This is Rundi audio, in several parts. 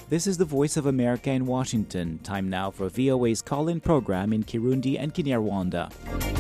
This is the Voice of America in Washington. Time now for VOA's call in program in Kirundi and Kinyarwanda.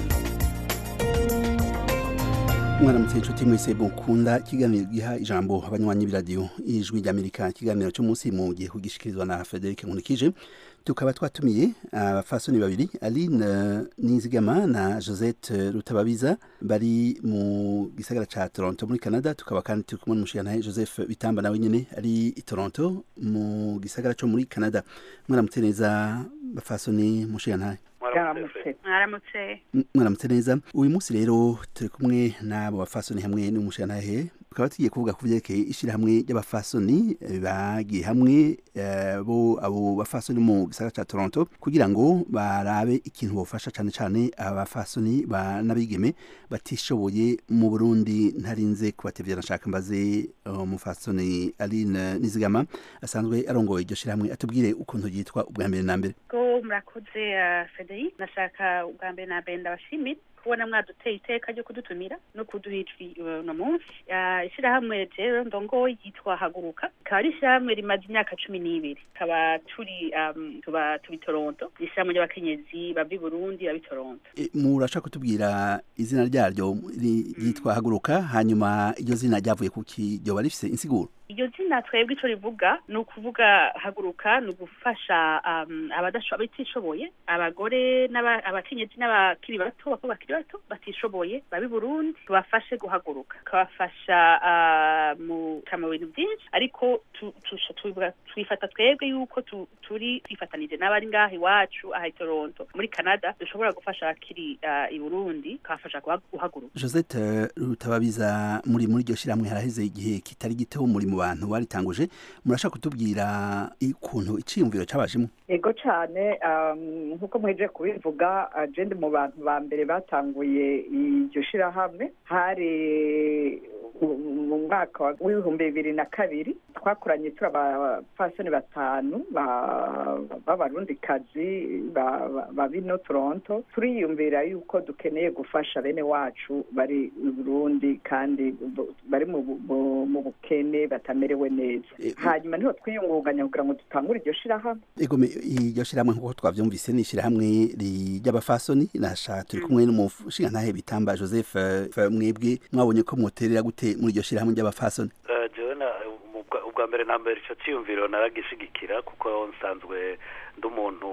mwaramutse inshuti mwese mukunda ikiganiro giha ijambo abanywanyi b'iradiyo ijwi ry'amerika ikiganiro cyo munsi mu gihe kugishikirizwa na frederic nkunikije tukaba twatumiye abafasoni babiri aline nizigama na josette rutababiza bari mu gisagara ca toronto muri canada tukaba kandi turi kumwe n'umushigantahe joseph bitamba nawe nyene ari i toronto mu gisagara co muri canada mwaramutse neza bafasoni mushigantahe mwaramutse mwaramutse mwaramutse neza uyu munsi rero turi kumwe n'abo bafasoni hamwe n'umushigantahe tukaba tugiye kuvuga ku vyerekeye ishirahamwe ry'abafasoni eh, bagiye hamwe eh, bo abo bafasoni mu gisagara ca toronto kugira ngo barabe ikintu bofasha cane cane abafasoni ba n'abigeme batishoboye mu burundi ntarinze kubatevya nashaka mbaze uh, umufasoni aline nizigama asanzwe arongoye iryo shirahamwe atubwire ukuntu ryitwa ubwa mbere na mbere ko murakoze uh, frederic nashaka ubwa mbere na mbere ndabashimira kubona mwaduteye iteka ryo kudutumira no kuduha ijwi uno munsi Uh, ishirahamwe rero ndongoye yitwa haguruka ikaba ari ishirahamwe rimaze imyaka cumi n'ibiri tukaba turi um, tuba tubi toronto ni ishirahamwe ry'abakenyezi bava i burundi baba i toronto E, murashaka kutubwira izina ryaryo ri- ryitwa haguruka hanyuma iryo zina ryavuye kuki ryoba rifise insiguro iryo zina twebwe ico rivuga ni ukuvuga haguruka ni ugufasha um, abadasho- abatishoboye abagore n'aba- abakenyezi n'abakiri bato bakobwa bakiri bato batishoboye baba i burundi tubafashe guhaguruka tukabafasha uh, mu mu bintu byinshi ariko tu- tu- tubivuga- twifata twebwe yuko tu- turi twifatanije n'abari ngaha iwacu aha i toronto muri canada dushobora gufasha abakiri uh, i burundi tukabafasha guha- guhaguruka josette rutababiza muri muri iryo shirahamwe haraheze igihe kitari gito muri mu bantu baritanguje murashaka kutubwira ukuntu iciyumviro cabajemo ego cyane um, nk'uko mweje kubivuga uh, je ndi mu bantu ba mbere batanguye iryo shirahamwe hari mu- mu mwaka wa- w'ibihumbi bibiri na kabiri twakoranye turi abapfasoni batanu ba- b'abarundikazi ba- ba- ba bino toronto turiyumvira yuko dukeneye gufasha bene wacu bari i burundi kandi bu- bari mu bu- mu- mu bukene batamerewe neza Eh, hanyuma niho twiyungunganya kugira ngo dutangure iryo shirahamwe egome iryo shirahamwe nk'uko twavyumvise ni ishirahamwe ri- ry'abafasoni nasha turi kumwe n'umushingantahe bitamba joseph eh, mwebwe mwabonye ko mwoterera gute muri iryo shirahamwe ry'abafasoni Eh, jewe na mu bwa- ubwa mbere na mbere ico ciyumviro naragishigikira kuko nsanzwe ndi umuntu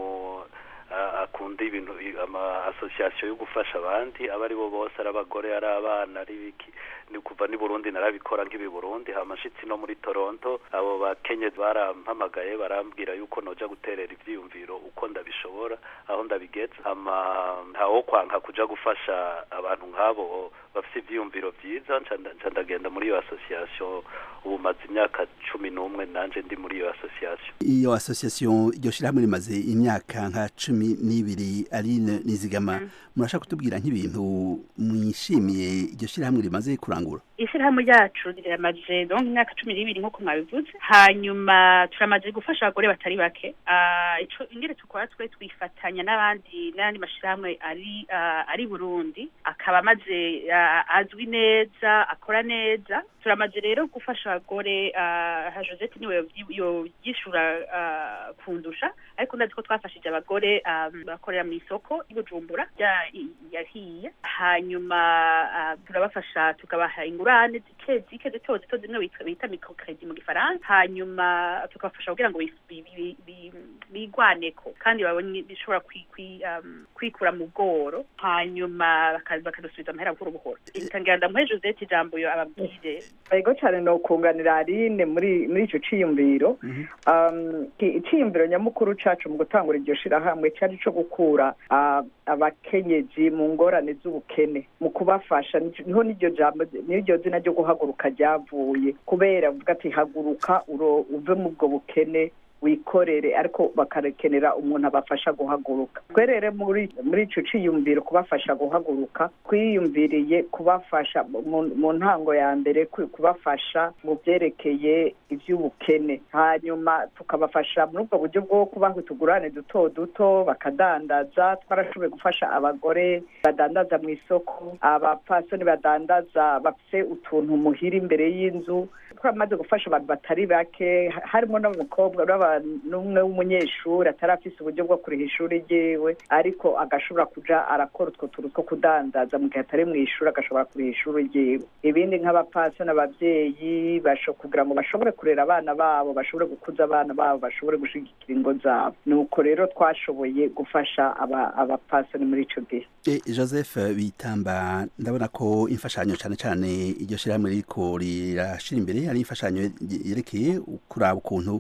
ah, akunda ibintu i- ama association yo gufasha abandi aba ari bo bose ari abagore ari abana ari biki ni kuva ni Burundi narabikora nk'ibi Burundi hama nshitsi no muri Toronto abo bakenyezi barampamagaye barambwira yuko noja guterera ivyiyumviro uko ndabishobora aho ndabigeza hama ntawo kwanka kuja gufasha abantu nk'abo bafite ivyiyumviro vyiza nca nda- nca ndagenda muri iyo association ubu maze imyaka cumi n'umwe nanje ndi muri iyo association iyo association iryo shirahamwe rimaze imyaka nka cumi n'ibiri aline nizigama murashaka kutubwira nk'ibintu mwishimiye iryo shirahamwe rimaze kurangura ishyirahamwe ryacu riramaze donc imyaka cumi n'ibiri nk'uko mwabivuze hanyuma turamaze gufasha abagore batari bake Ah, ico ingene tukora twe twifatanya n'abandi n'ayandi mashyirahamwe ari ah, ari burundi akaba amaze ah, azwi neza akora neza turamaze rero gufasha abagore ah, ha josette niwe yovyi- yovyishura ah, kundusha ariko ndazi ko twafashije abagore ah, bakorera mu isoko i bujumbura rya- i- yahiye hanyuma ah, turabafasha tukabaha ingurane zike zike zito zito zimwe bita- bita microcredit mu gifaransa hanyuma tukabafasha kugira ngo bi- bi- bi- bi- bigwaneko kandi babone bishobora kwi- kwi- um, kwikura mu bworo hanyuma baka- bakadusubiza amahera buhoro buhoro itangira ndamuhe josette ijambo yo ababwire ego cyane ni ukunganira aline muri muri icyo ciyumviro Um, ki- iciyumviro nyamukuru cacu mu gutangura iryo shirahamwe cyari co gukura ah, abakenyezi mu ngorane z'ubukene mu kubafasha Nico- niho n'iryo jambo n'iryo zina ryo guhaguruka ryavuye kubera uvuga ati haguruka uro- uve mu ubwo bukene wikorere ariko bakarekenera umuntu abafasha guhaguruka twerere muri muri ico ciyumviro kubafasha guhaguruka twiyumviriye kubafasha mu- mu ntango ya mbere ku- kubafasha mu byerekeye ivy'ubukene hanyuma tukabafasha muri ubwo buryo bwo kubaha utugurane duto duto bakadandaza twarashoboye gufasha abagore badandaza mu isoko abapfasoni badandaza bafise utuntu muhira imbere y'inzu twamaze gufasha abantu batari bake ha- harimo n'abakobwa n'aba kwa n'umwe w'umunyeshuri atarafise uburyo bwo kuriha ishuri ryiwe ariko agashobora kuja arakora utwo tuntu two kudandaza mu gihe atari mu ishuri agashobora kuriha ishuri ryiwe ibindi nk'abapasi n'abavyeyi basho kugira ngo bashobore kurera abana babo bashobore gukuza abana babo bashobore gushigikira ingo zabo nuko rero twashoboye gufasha aba- abapasoni muri ico gihe E, Joseph Bitamba ndabona ko imfashanyo cyane cyane iryo shirahamwe ririko rirashira imbere ari imfashanyo yerekeye kuraba ukuntu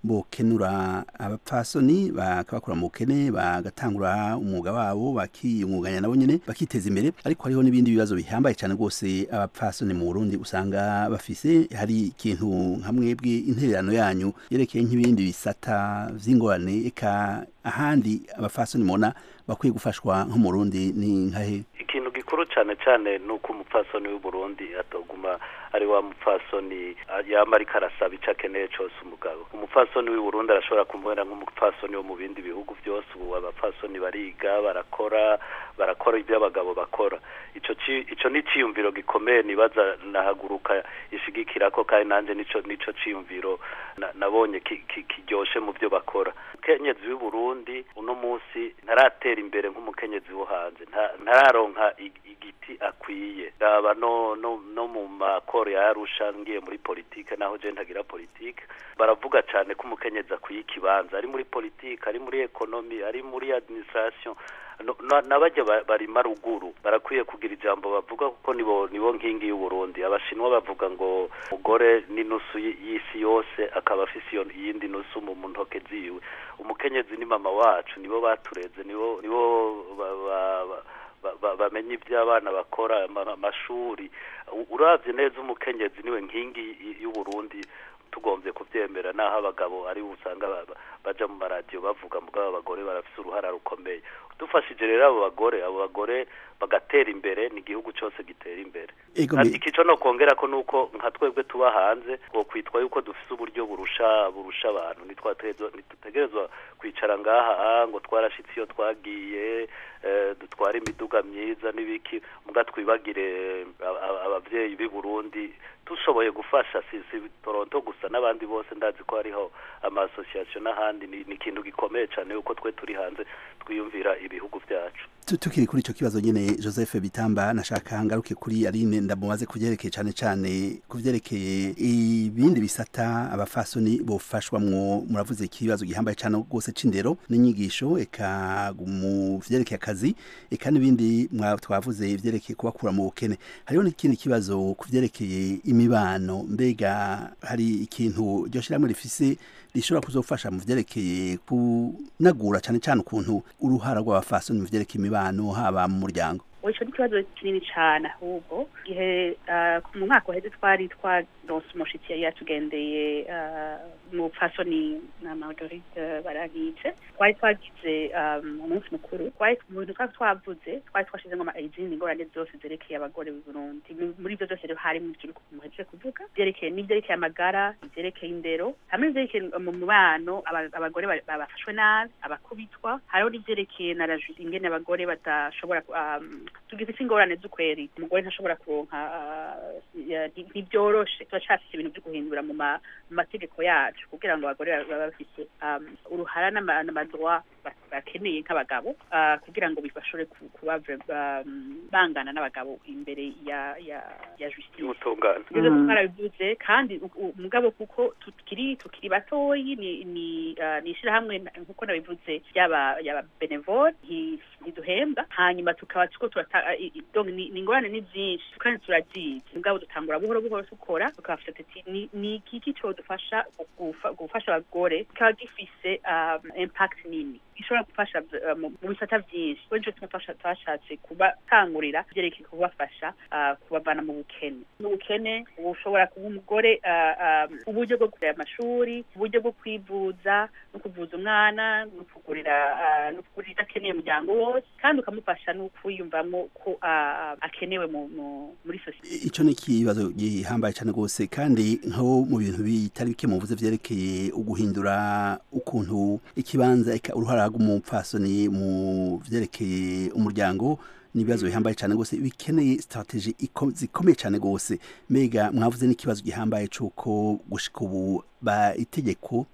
bokenura abapfasoni bakabakura mu bukene bagatangura umwuga wabo bakiyungunganya nabo nyene bakiteza imbere ariko hariho n'ibindi bibazo bihambaye cyane rwose abapfasoni mu Burundi usanga bafise hari ikintu hamwe bw'intererano yanyu yerekeye nk'ibindi bisata vy'ingorane eka ahandi abapfasoni mubona bakwiye gufashwa nko mu Burundi ni nkahe ikintu gikuru cyane cyane ni uko umupfasoni w'uburundi atoguma ari wa mupfasoni ah, yama ariko arasaba icyo akeneye cyose umugabo umupfasoni w'uburundi arashobora kumubona nk'umupfasoni wo mu bindi bihugu byose ubu abapfasoni bariga barakora barakora ibyo abagabo bakora ico ci- ico ni iciyumviro gikomeye nibaza nahaguruka ishigikira ko kandi nanje nico nico ciyumviro na- nabonye ki- ki- kiryoshe mu byo bakora umukenyezi w'uburundi uno munsi ntaratera imbere nk'umukenyezi wo hanze nta- ntararonka ig- igiti akwiye raba no no no mu makoro ya arusha ngiye muri politike naho je ntagira politike baravuga cyane ko umukenyezi akwiye ikibanza ari muri politike ari muri ekonomi ari muri administration no- na- n'abajya ba- barima ruguru barakwiye kugira ijambo bavuga kuko nibo nibo nkingi y'uburundi abashinwa bavuga ngo umugore n'inusu y- y'isi yose akaba afise iyo iyindi nusu mu mu ntoke ziwe umukenyezi ni mama wacu nibo batureze nibo nibo ba- ba- ba- ba- ba- bamenya ibyo abana bakora ama- amashuri U- uravye neza umukenyezi niwe nkingi y- y'uburundi tugombye kubyemera naho abagabo ari usanga ba- ba- baja mu maradiyo bavuga mugabo abagore barafise uruhara rukomeye dufashije rero abo bagore abo bagore bagatera imbere ni igihugu cyose gitera imbere Ego Ati me- ikico no kongera ko nuko nka twebwe tuba hanze ngo kwitwa yuko dufise uburyo burusha burusha abantu ntitwategerezwa ntitutegerezwa kwicara ngaha ah, ngo twarashitse iyo twagiye eh, dutware imiduga myiza n'ibiki muga twibagire a- a- abavyeyi b'i Burundi dushoboye gufasha si si Toronto gusa n'abandi bose ndazi ko hariho ama association n'ahandi ni ni ikintu gikomeye cyane yuko twe turi hanze twiyumvira ibihugu byacu Tu- tukiri kuri ico kibazo nyene Joseph Bitamba nashaka ngaruke kuri Aline ndamubaze kuvyerekeye cane cane kuvyerekeye ibindi bisata abafasoni bofashwamwo muravuze ikibazo gihambaye cane rwose c'indero n'inyigisho eka mu vyerekeye akazi eka n'ibindi mwa- twavuze ivyerekeye kubakura mu bukene hariho n'ikindi kibazo kuvyerekeye imibano mbega hari ikintu iryo shirahamwe rifise rishobora kuzofasha mu vyerekeye kunagura cane cane ukuntu uruhara rw'abafasoni mu vyerekeye imibano haba mu muryango ico ni ikibazo kinini cane ahubwo igihe ah, mu mwaka uheze twari twaronse umushitsi yari yatugendeye ah, mu fasoni na margarite barankitse twari twagize um, umunsi mukuru twari mu bintu twari twavuze twari twashizemo ama- izindi ngorane zose zerekeye abagore b'i burundi Mu- muri ivyo byose rero harimo ivyo muhejeje kuvuga vyerekeye n'ivyerekeye amagara ivyerekeye indero hamwe n'ivyerekeye mu mubano aba- abagore ba- ba- bafashwe nabi abakubitwa hariho n'ivyerekeye na rajusi ingene abagore badashobora ku- um, tugize ingorane z'ukweri umugore ntashobora kuronka ah, ya- nti- ntibyoroshe turacafise ibintu vyo guhindura mu ma- mu mategeko yacu kugira ngo abagore babe bafise um, uruhara n'ama- n'amadroit ba- bakeneye nk'abagabo ah, kugira ngo bashobore ku- kuba ve- um, bangana n'abagabo imbere ya ya ya justice y'ubutungane ibyo Mhm. twarabivuze kandi u- u- mugabo kuko tukiri tukiri batoyi ni ni ah, ni ishirahamwe na- nkuko nabivuze yaba yaba benevole nti- ntiduhembwa hanyuma tukaba tuko turata ah, i- i- donc ni ni ingorane ni byinshi kandi turazizi mugabo dutangura buhoro buhoro dukora tukabafasha tuti ni ni iki codufasha gufa- gufasha abagore kikaba gifise um, impact nini gishobora gufasha uh, mu mu bisata byinshi kuri nicyo tumufasha twashatse kubatangurira byerekeye kubafasha ah, kubavana mu bukene mu bukene ushobora kuba umugore ah, ah, uburyo bwo kurera amashuri uburyo bwo kwivuza no kuvuza umwana no kugurira ah, no kugurira ibyo akeneye umuryango wose kandi ukamufasha no kwiyumvamo ko ah, akenewe mu- mu- muri sosiyete ico ni ikibazo gihambaye cane rwose kandi nko mu bintu bitari bike muvuze vyerekeye uguhindura ukuntu ikibanza eka uruhara rw'umupfasoni mu vyerekeye umuryango ni ibibazo bihambaye cane rwose bikeneye strategie iko- zikomeye cane rwose mbega mwavuze n'ikibazo gihambaye c'uko gushika ubu ba itegeko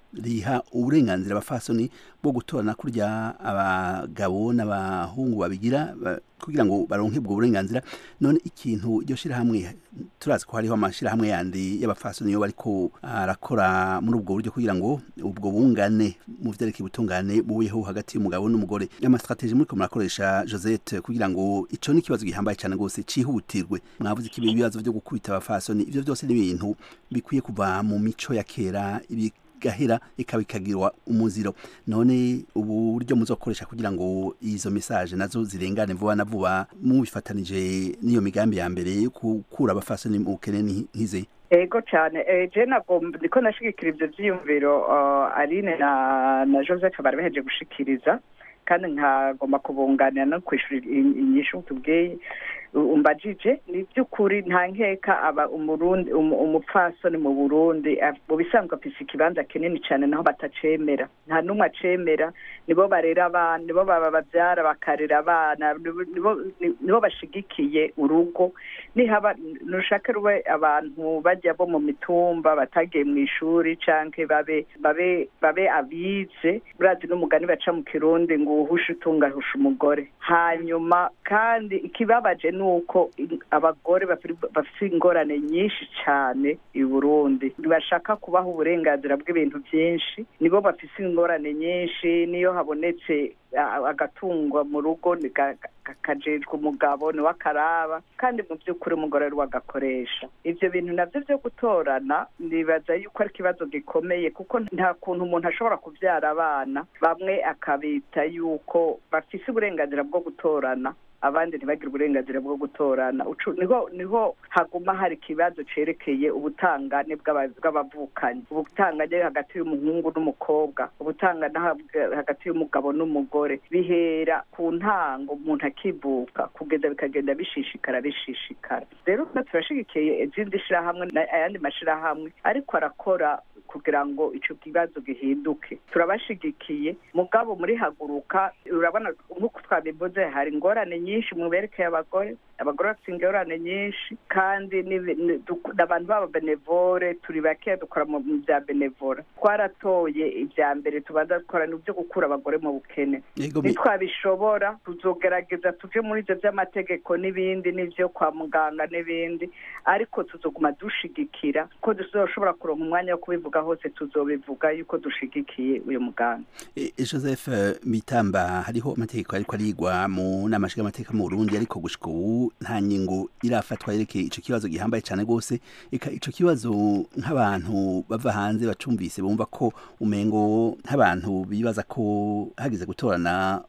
riha uburenganzira abafasoni bwo gutorana kurya abagabo n'abahungu babigira ba- kugira ngo baronke ubwo burenganzira none ikintu iryo shirahamwe turazi ko hariho amashirahamwe yandi y'abafasoni yo bariko arakora muri ubwo buryo kugira ngo ubwo bungane mu vyerekeye ubutungane bubeho hagati y'umugabo n'umugore amastrategie muriko murakoresha Josette kugira ngo ico ni ikibazo gihambaye cyane gose cihutirwe mwavuze ko ibibazo vyo gukubita abafasoni ivyo byose ni ibintu bikwiye kuva mu mico ya kera ibi gahera ikaba ikagirwa umuziro none ubu buryo muzokoresha kugira ngo izo message nazo zirengane vuba na vuba mubifatanije n'iyo migambi ya mbere yo gukura abafasoni mu bukene ni- nk'izi ego cyane eh, je nabwo ndiko ndashigikira ivyo vyiyumviro uh, aline na na joseph bari baheje gushikiriza kandi nkagomba kubunganira no kwishura i- inyishu tubwiye u- umbajije ni by'ukuri nta nkeka aba umurundi umu- umupfasoni mu burundi af- mu bisanzwe afise ikibanza kinini cyane naho batacemera nta n'umwe acemera nibo barera abana nibo baba babyara bakarera abana nibo- nibo- nibo bashigikiye urugo nihaba nushake rube abantu bajya bo mu mitumba batagiye mu ishuri canke babe babe babe abize burazi n'umugani baca mu kirundi ngo uhushe utunga ahusha umugore hanyuma kandi ikibabaje ni uko i- abagore bafiri- bafite ingorane nyinshi cyane i burundi ntibashaka kubaha uburenganzira bw'ibintu byinshi nibo bafite ingorane nyinshi niyo habonetse a- agatungwa mu rugo ni ga- ga- kajejwe umugabo niwe akaraba kandi mu by'ukuri umugore ari we agakoresha ibyo bintu nabyo byo gutorana nibaza yuko ari ikibazo gikomeye kuko nta kuntu umuntu ashobora kubyara abana bamwe akabita yuko bafise uburenganzira bwo gutorana abandi ntibagire uburenganzira bwo gutorana Ucu- niho niho haguma hari ikibazo cerekeye ubutangane bw'aba- bw'abavukanyi ubutangane hagati y'umuhungu n'umukobwa ubutangane hag- hagati y'umugabo n'umugore bihera ku ntango umuntu akivuka kugeza bikagenda bishishikara bishishikara rero twe turashigikiye izindi shirahamwe na- ayandi mashirahamwe ariko arakora kugira ngo ico kibazo gihinduke turabashigikiye mugabo muri haguruka urabona nk'uko twabivuze hari ingorane nyinshi mu berekeye abagore abagore bafite ingorane nyinshi kandi n'ibi- ni- duk- abantu baba benevore turi bakeya dukora mu mu bya benevora twaratoye ibya mbere tubanza gukora ni ibyo gukura abagore mu bukene Yego, mi- nitwabishobora tuzogerageza tuje muri ibyo by'amategeko n'ibindi n'ibyo kwa muganga n'ibindi ariko tuzoguma dushigikira ko tuzoshobora kuronka umwanya wo kubivuga hose tuzobivuga yuko dushigikiye uyu muganga E, e, Joseph eh, Mitamba hariho amategeko ariko arigwa mu nama nshingamateka mu Burundi ariko gushika ubu nta nyingo irafatwa yerekeye ico kibazo gihambaye cyane gose eka ico kibazo nk'abantu bava hanze bacumvise bumva ko umengo nk'abantu bibaza ko hagize gutorana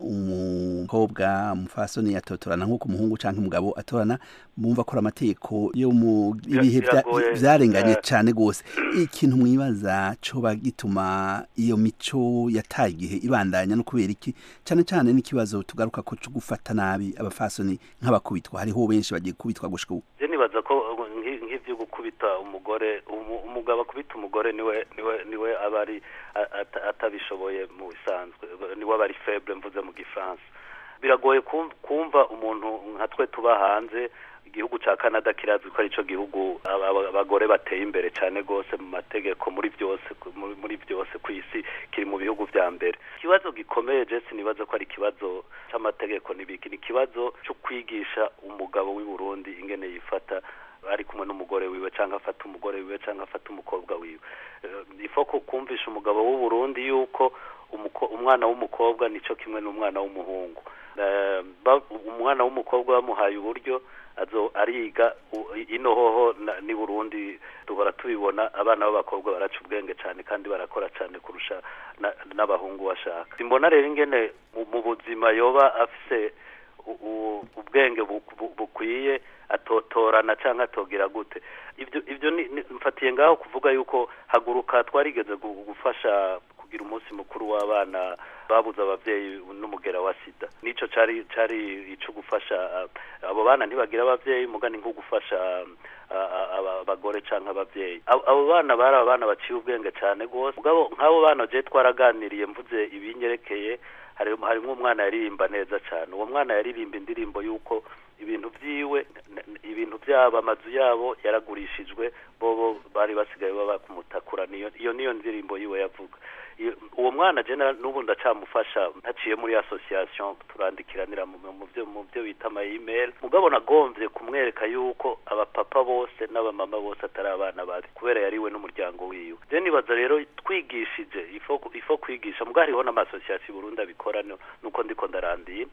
umukobwa umufasoni atotorana nk'uko umuhungu canke umugabo atorana bumva ko ari amategeko yo mu ibihe vya- Biragoye. vyarenganye Eh. cyane gose ikintu mwibaza coba gituma iyo mico yataye igihe ibandanya no kubera iki cyane cyane n'ikibazo tugaruka ko cyo gufata nabi abafasoni nk'abakubitwa hariho benshi bagiye kubitwa gushika ubu je nibaza ko nki- nk'ivyo gukubita umugore umu- umugabo akubita umugore niwe niwe niwe aba ari a- ata- atabishoboye mu bisanzwe niwe aba ari faible mvuze mu gifaransa biragoye kum- kumva umuntu nka twe tuba hanze igihugu ca Canada kirazwi ko arico gihugu aba- aba- abagore bateye imbere cyane gose mu mategeko muri byose ku- muri- muri byose ku isi kiri mu bihugu vya mbere ikibazo gikomeye je sinibaza ko ari ikibazo c'amategeko n'ibiki ni ikibazo cyo kwigisha umugabo w'i Burundi ingene yifata ari kumwe n'umugore wiwe cyangwa afata umugore wiwe cyangwa afata umukobwa wiwe Eh, ifo ko kumvisha umugabo w'u Burundi yuko umuko- umwana w'umukobwa nico kimwe n'umwana w'umuhungu Eh, ba- umwana w'umukobwa bamuhaye uburyo azo ariga u- ino hoho na- ni Burundi duhora tubibona abana b'abakobwa baraca ubwenge cyane kandi barakora cyane kurusha na- n'abahungu bashaka simbona rero ingene mu- mu buzima yoba afise u- u- ubwenge bu- bu- bukwiye atotorana cyangwa atogira gute ibyo ibyo ni ni- mfatiye ngaho kuvuga yuko haguruka twarigeze gu- gufasha kugira umunsi mukuru w'abana babuze abavyeyi n'umugera wa sida nico cari cari ico gufasha ah, abo bana ntibagira abavyeyi mugani nko gufasha ah, ah, aba- abagore canke abavyeyi abo abo bana bari abana baciye ubwenge cane gose mugabo nk'abo bana je twaraganiriye mvuze ibinyerekeye hari harimo umwana yaririmba neza cyane uwo mwana yaririmba indirimbo y'uko ibintu vyiwe ibintu byabo amazu yabo yaragurishijwe bobo bari basigaye baba kumutakura niyo iyo niyo ndirimbo yiwe yavuga uwo mwana je n'ubu ndacamufasha ntaciye muri association turandikiranira mu byo mu byo bita ama email mugabo nagomvye kumwereka yuko abapapa bose n'abamama bose atari abana babi kubera yariwe n'umuryango wiwe je nibaza rero twigishije ifo ifo kwigisha mugabo hariho n'amasosiyasiyo Burundi abikora nuko ndiko ndarandiye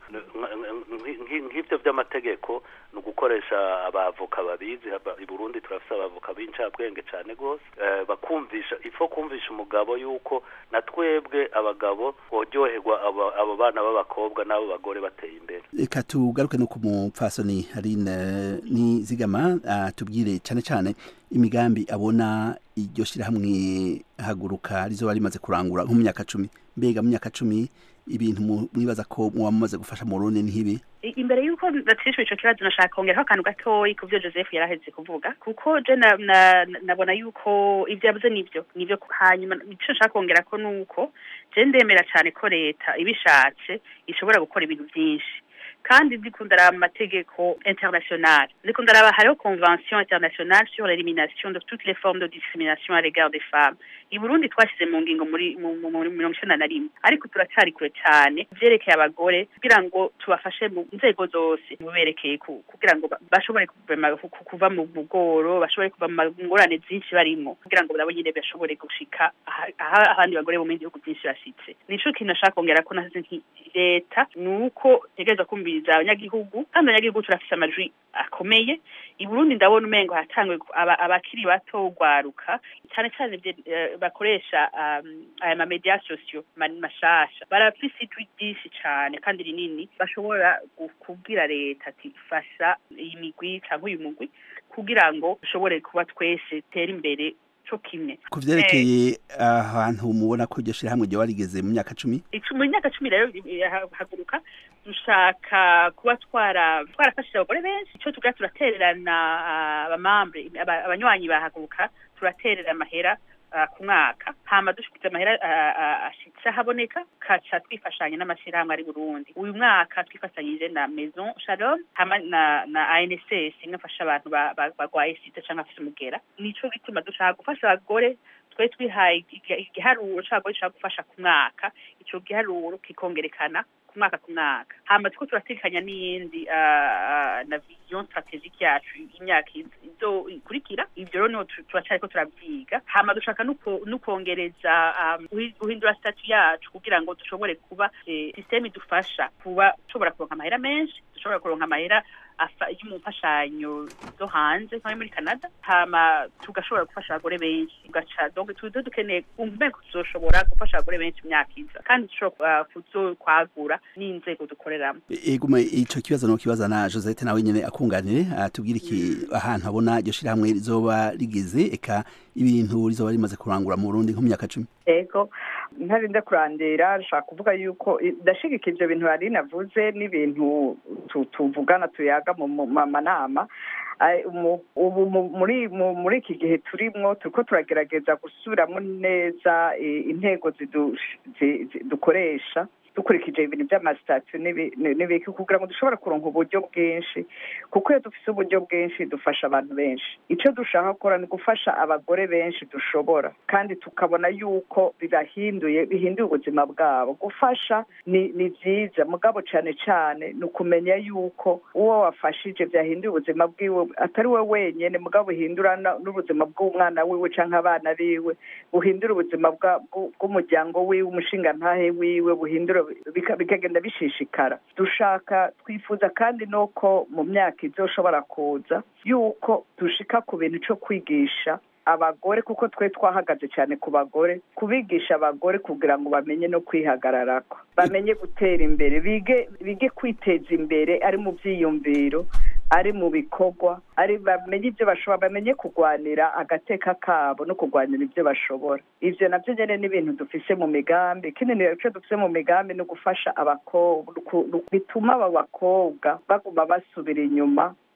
nk'ivyo by'amategeko ni ugukoresha abavoka babizi i Burundi turafise abavoka b'incabwenge cane gose bakumvisha ifo kumvisha umugabo yuko na twebwe abagabo boryoherwa abo bana b'abakobwa n'abo bagore bateye imbere reka tugaruke no ku mupfasoni harine nizigama tubwire cyane cyane imigambi abona iryo shyirahamwe haguruka rizoba rimaze kurangura nko mu myaka cumi mbega mu myaka cumi ibintu mwibaza ko muba mumaze gufasha mu rundi ntibi imbere y'uko batishwe ico kibazo nashaka kongeraho akantu gatoyi ku byo joseph yaraheze kuvuga kuko je nabona yuko ibyo yavuze nivyo nivyo hanyuma ico nshaka kongera ko nuko je ndemera cane ko leta ibishatse ishobora gukora ibintu vyinshi kandi ndiko ndaraba amategeko international ndiko ndaraba hariho convention internationale sur l'élimination de toutes les formes de discrimination à l'égard des femmes i burundi twashyize mu ngingo muri mirongo icenda na rimwe ariko turacari kure cane vyerekeye abagore kugira ngo tubafashe mu nzego zose muberekeye kugira ngo bashobore kuva mu bugoro bashobore kuva mu ngorane zinshi barimwo kugira ngo nabo nyene bashobore gushika aho abandi bagore bo mu bihugu byinshi bashitse nico kintu nashaka kongera ko nasize nti leta ni uko tegereza kumviriza abanyagihugu kandi abanyagihugu turafise amajwi akomeye i burundi ndabona umengo hatangwe abakiri bato ugwaruka cyane cyane bakoresha aya mamedia sosiyo mashasha barafise ijwi ryinshi cane kandi rinini bashobora kubwira leta ati fasha iyi migwi cyangwa uyu mugwi kugira ngo dushobore kuba twese tera imbere co kimwe ku vyerekeye ahantu mubona ko iryo shirahamwe ryoba rigeze mu myaka cumi mu myaka cumi rero haguruka dushaka kuba twara twarafashije abagore benshi ico tugira turatererana abamambre abanywanyi bahaguruka turaterera amahera ku mwaka hama dushikiza amahera ashitse ahaboneka kaca twifashanya n'amashyirahamwe ari burundi uyu mwaka twifatanyije na maison shalom hama na na anss nkafasha abantu bagwaye sida canke afise umugera nico gituma dushaka gufasha abagore twe twihaye igiharuro c'abagore dushaka gufasha ku mwaka ico giharuro kikongerekana ku mwaka ku mwaka hama turiko turatekanya n'iyindi na vision strategique yacu y'imyaka izo ikurikira ivyo rero niho turacariko turavyiga hama dushaka n'ukongereza guhindura statu yacu kugira ngo dushobore kuba systeme idufasha kuba dushobora kuronka amahera menshi dushobora kuronka amahera y'umufashanyo zo hanze nko muri canada hama tugashobora gufasha abagore benshi tugaca donc tuzo dukeneye kumva tuzoshobora gufasha abagore benshi imyaka iza kandi dushobora kuzokwagura n'inzego dukoreramo egume ico kibazo no kibaza na Josette nawe nyene akunganire atubwira iki ahantu abona iryo shirahamwe rizoba rigeze eka ibintu rizoba rimaze kurangura mu Burundi nko mu myaka cumi ego ntarinda kurandira nshaka kuvuga yuko ndashigika ivyo bintu hari navuze n'ibintu tuvugana tuyaga mu manama ubu muri iki gihe turimwo turiko turagerageza gusubiramo neza intego dukoresha dukurikije ibintu by'amasitasiyo n'ibiki kugira ngo dushobore kuronka uburyo bwinshi kuko iyo dufite uburyo bwinshi dufasha abantu benshi icyo dushaka gukora ni gufasha abagore benshi dushobora kandi tukabona yuko bibahinduye bihinduye ubuzima bwabo gufasha ni ni byiza mugabo cyane cyane ni ukumenya yuko uwo wafashije byahinduye ubuzima bwiwe atari we wenyine mugabo buhindura n'ubuzima bw'umwana wiwe cyangwa abana biwe buhindura ubuzima bw'umuryango wiwe umushingantahe wiwe buhindura bikagenda bishishikara dushaka twifuza kandi nuko mu myaka izoshobora kuza yuko dushika ku bintu cyo kwigisha abagore kuko twe twahagaze cyane ku bagore kubigisha abagore kugira ngo bamenye no kwihagararako bamenye gutera imbere bige bige kwiteza imbere ari mu byiyumviro ari mu bikorwa ari bamenye ibyo bashobora bamenye kurwanira agateka kabo no kurwanira ibyo bashobora ivyo navyo nyene ni ibintu dufise mu migambi kinini ico dufise mu migambi ni ugufasha abakobwa bituma aba bakobwa baguma basubira inyuma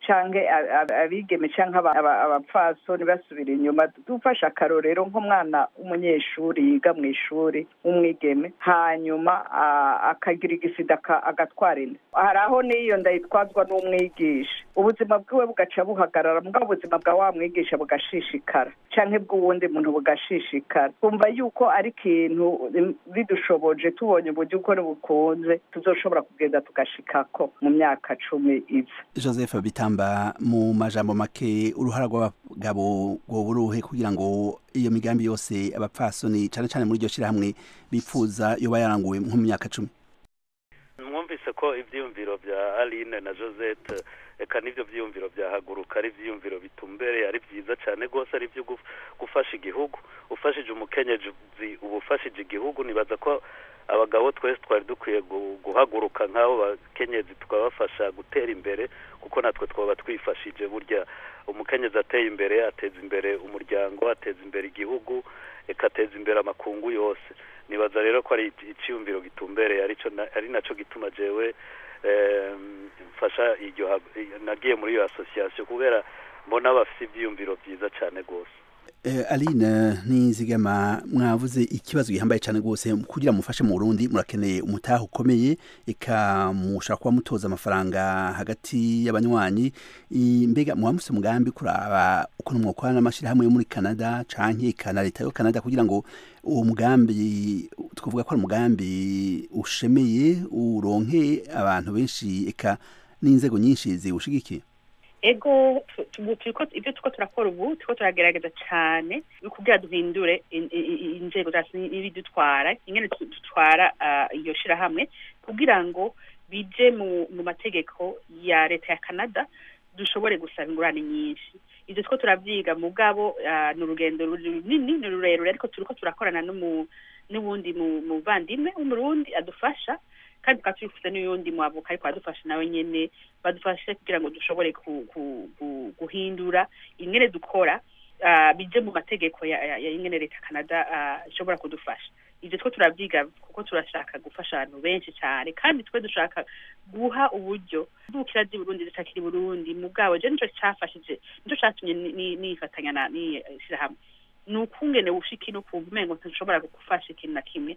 canke abigeme canke abapfasoni basubira inyuma dufashe akarorero nk'umwana w'umunyeshuri yiga mu ishuri w'umwigeme hanyuma akagira igisida agatwara inda hari aho n'iyo ndayitwazwa n'umwigisha ubuzima bwiwe bugaca buhagarara mbwa ubuzima bwa wa mwigisha bugashishikara canke bw'uwundi muntu bugashishikara twumva yuko ari ikintu bidushoboje tubonye uburyo uko bukunze tuzoshobora kugenda tugashikako mu myaka cumi iza joseph bitamba mu majambo make uruhara rw'abagabo rwoba uruhe kugira ngo iyo migambi yose abapfasoni cyane cyane muri iryo shyirahamwe bifuza yoba yaranguwe nko mu myaka cumi mwumvise ko ibyiyumviro bya aline na josette reka n'ibyo byiyumviro byahaguruka ari ibyiyumviro bitumbereye ari byiza cyane rwose ari ibyo gufasha igihugu ufashije umukenyezi uba ufashije igihugu nibaza ko abagabo twese twari dukwiye guhaguruka nk'abo bakenyezi tukabafasha gutera imbere kuko natwe twaba twifashije burya umukenyezi ateye imbere ateza imbere umuryango ateza imbere igihugu reka ateza imbere amakungu yose nibaza rero ko ari icyiyumviro gitumbereye ari nacyo gituma jewe mfasha iryo nagiye muri iyo asosiyasiyo kubera mbona bafite ibyiyumviro byiza cyane rwose aline ntizigama mwavuze ikibazo gihambaye cyane rwose kugira mufashe mu burundi murakeneye umutaha ukomeye eka mushaka kuba mutoza amafaranga hagati y'abanywanyi mbega muba mufite umugambi kuraba ukuntu mwakorana n'amashyirahamwe yo muri canada canke na leta yo canada kugira ngo uwo mugambi twavuga ko ari umugambi ushemeye uronke abantu benshi eka n'inzego nyinshi ziwushigikiye ego ibyo tuko turakora ubu tuko turagerageza cyane kugira duhindure inzego zacu n'ibidutwara ingene dutwara iyo shirahamwe kugira ngo bije mu mategeko ya leta ya canada dushobore gusaba ingurane nyinshi ibyo two turabyiga mu bwabo ni urugendo runini ni rurerure ariko turiko turakorana n'ubundi muvandimwe w'umurundi adufasha kandi tukaba twifuza n'uyundi mwavuka ariko adufasha nawe nyene badufashe kugira ngo dushobore guhindura ingene dukora bije mu mategeko ya ingene leta canada ishobora kudufasha ibyo two turabyiga kuko turashaka gufasha abantu benshi cyane kandi twe dushaka guha uburyo dukira zi burundi zitakiri burundi mu bwabo je nico cafashije nico catumye nifatanya na n'ishyirahamwe ni ukungene ushika no kumva umengo ntushobora gufasha ikintu na kimwe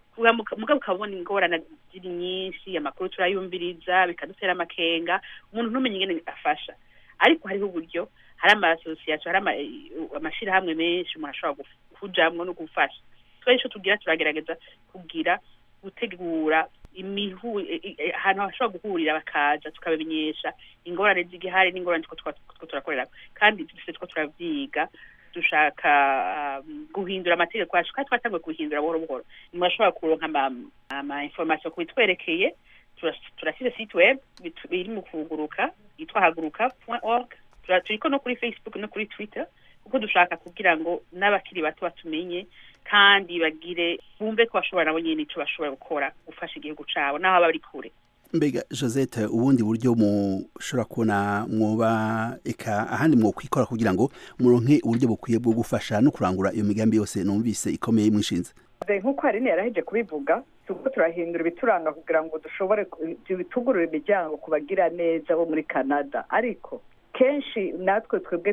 mugabo ukabona ingorane ziri nyinshi amakuru turayumviriza bikadutera amakenga umuntu ntumenye ingene afasha ariko hariho uburyo hari amasosiyasiyo hari amashyirahamwe menshi umuntu ashobora kujamwo no gufasha twari ico tugira turagerageza kugira gutegura imihu ahantu hashobora guhurira bakaza tukabamenyesha ingorane z'igihari n'ingorane two turakorera kandi dufise two turavyiga dushaka guhindura amategeko yacu kandi twatanguye guhindura buhoro buhoro nimurashobora kuronka ama information ku bitwerekeye turasize site web iri mu kuguruka yitwa haguruka org turiko no kuri facebook no kuri twitter kuko dushaka kugira ngo n'abakiri bato batumenye kandi bagire bumve ko bashobora nabo nyene ico bashobora gukora gufasha igihugu cabo n'aho bari kure mbega josette ubundi buryo mushobora kubona mwoba eka ahandi mwokwikora kugira ngo muronke uburyo bukwiye bwo gufasha no kurangura iyo migambi yose numvise ikomeye mwishinze nk'uko harine yaraheje kubivuga turiko turahindura ibituranga kugira ngo dushobore bitugurura imiryango ku bagira neza bo muri canada ariko kenshi natwe twebwe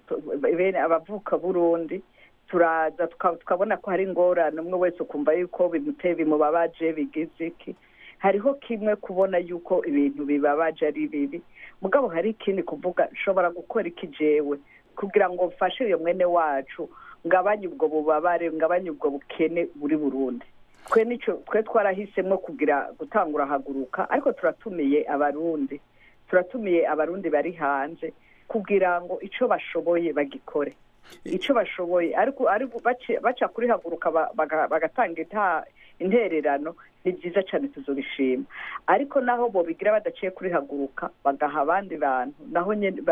bene abavuka burundi turaza tukabona ko hari ingorane umwe wese ukumva yuko bimuteye bimubabaje bigize iki hariho kimwe kubona yuko ibintu bibabaje ari bibi mugabo hari ikindi kuvuga nshobora gukora iki jewe kugira ngo mfashe iyo mwene wacu ngabanye ubwo bubabare ngabanye ubwo bukene buri burundi twe nicyo twe twarahisemo kugira gutangura haguruka ariko turatumiye abarundi turatumiye abarundi bari hanze kugira ngo icyo bashoboye bagikore icyo bashoboye ariko baca kuri haguruka bagatanga intererano ni byiza cyane tuzobishima ariko naho bobigira badaciye kuri haguruka bagaha abandi bantu naho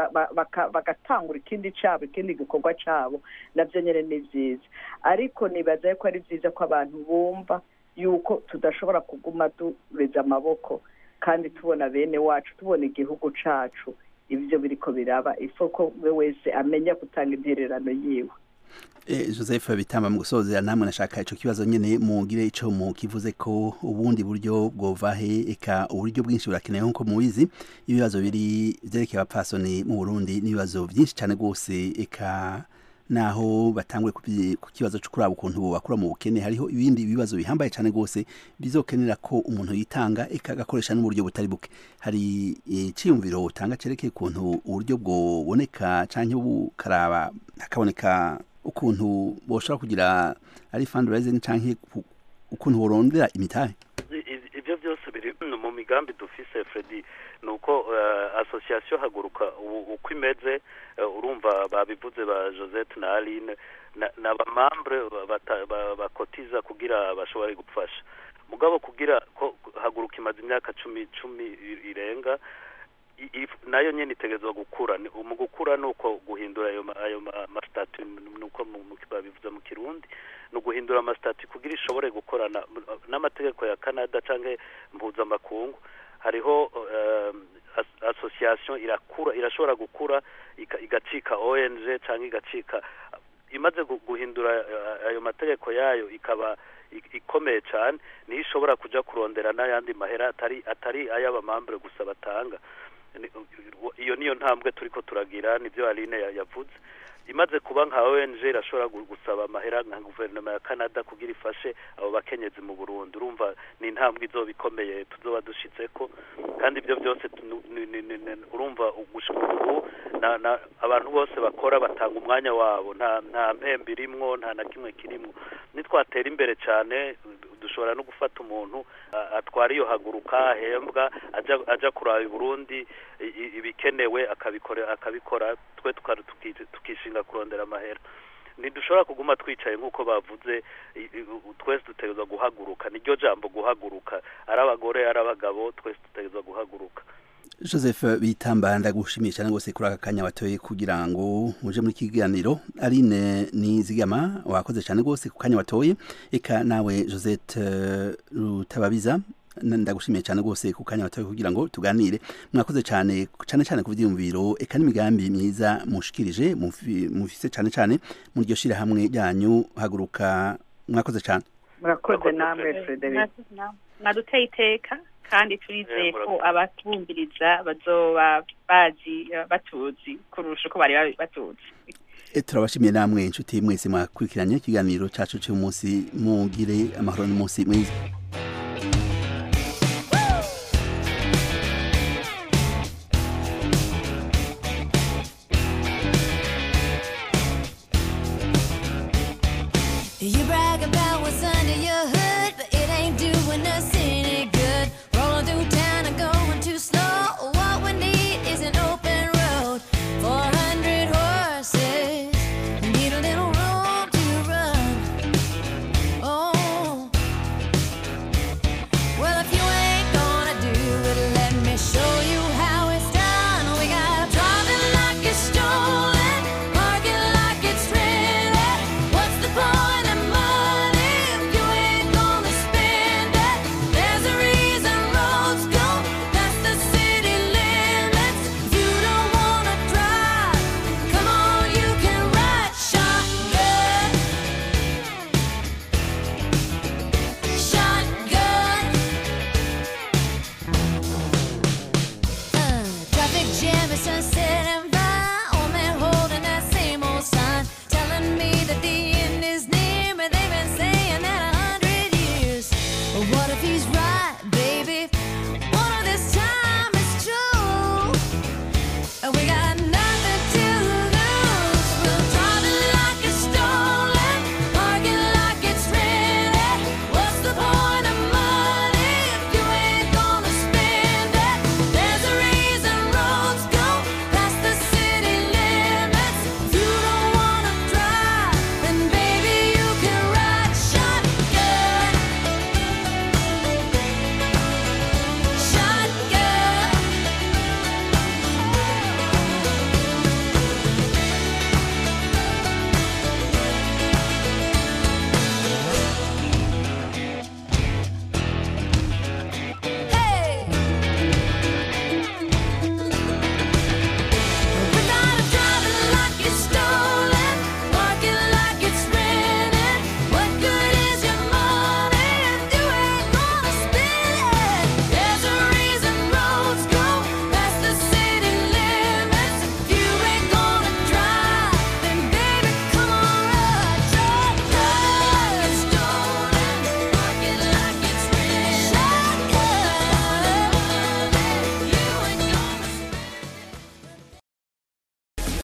bagatangura ikindi cyabo ikindi gikorwa cyabo nabyo nyine ni byiza ariko nibaza ko ari byiza ko abantu bumva yuko tudashobora kuguma dureza amaboko kandi tubona bene wacu tubona igihugu cyacu ibyo biriko biraba ifo ko we wese amenya gutanga intererano yiwe joseph bitamba mu gusozera namwe nashaka icyo kibazo nyine mugire icyo mukivuze ko ubundi buryo bwovahe eka uburyo bwinshi burakenewe nk'uko mubizi ibibazo biri byerekeye abapfasoni mu burundi n'ibibazo byinshi cyane rwose eka naho batangwe ku kibazo cyo kuraba ukuntu bakura mu bukene hariho ibindi bibazo bihambaye cyane rwose bizokenera ko umuntu yitanga eka agakoresha n'uburyo butari buke hari icyiyumviro utanga cyerekeye ukuntu uburyo bwoboneka cyangwa bukaraba hakaboneka ukuntu boshobora kugira ari fundraising cyangwa ukuntu borondera imitahe ibyo byose biri mu migambi dufise Freddy nuko association haguruka uko imeze urumva babivuze ba Josette na Aline na bamambre bakotiza kugira bashobore gufasha mugabo kugira ko haguruka imaze imyaka cumi cumi irenga nayo nyine itegerezwa gukura mu gukura ni uko guhindura ayo masitati nuko babivuze mu kirundi ni uguhindura amasitati kugira ishobore gukorana n'amategeko ya canada cyangwa mpuzamakungu hariho asosiyasiyo irakura irashobora gukura igacika ong cyangwa igacika imaze guhindura ayo mategeko yayo ikaba ikomeye cyane niyo ishobora kujya kurondera n'ayandi mahera atari atari ay'abamambure gusa batanga iyo niyo ntambwe turi ko turagira nibyo aline yavuze imaze kuba nka ONG irashobora gusaba amahera nka guverinoma ya Canada kugira ifashe abo bakenyezi mu Burundi urumva ni intambwe izoba ikomeye tuzoba dushitse ko kandi ibyo byose urumva ubu abantu bose bakora batanga umwanya wabo nta nta mpembe irimwo nta na kimwe kirimwo nitwatera imbere cyane dushobora no gufata umuntu atwara iyo haguruka ahembwa ajya kuraba i Burundi ibikenewe akabikora akabikora twe tukishinga kurondera amahera ntidushobora kuguma twicaye nk'uko bavuze twese dutegerezwa guhaguruka niryo jambo guhaguruka ari abagore ari abagabo twese dutegerezwa guhaguruka joseph bitamba ndagushimiye cyane rwose kuri aka kanya watoye kugira ngo uje muri kiganiro aline nizigama wakoze cyane rwose ku kanya watoye eka nawe josette rutababiza ndagushimiye cyane rwose ku kanya watoye kugira ngo tuganire mwakoze cyane cyane cyane ku byiyumviro eka n'imigambi myiza mushikirije mufise cyane cyane mu ryo shyirahamwe ryanyu haguruka mwakoze cyane murakoze namwe frederic mwaduteye iteka kandi turizeye ko abatwumviriza bazoba bazi batuzi kurusha uko bari batuzi turabashimiye namwe inshuti mwese mwakurikiranye ikiganiro cyacu cy'umunsi mugire amahoro n'umunsi mwiza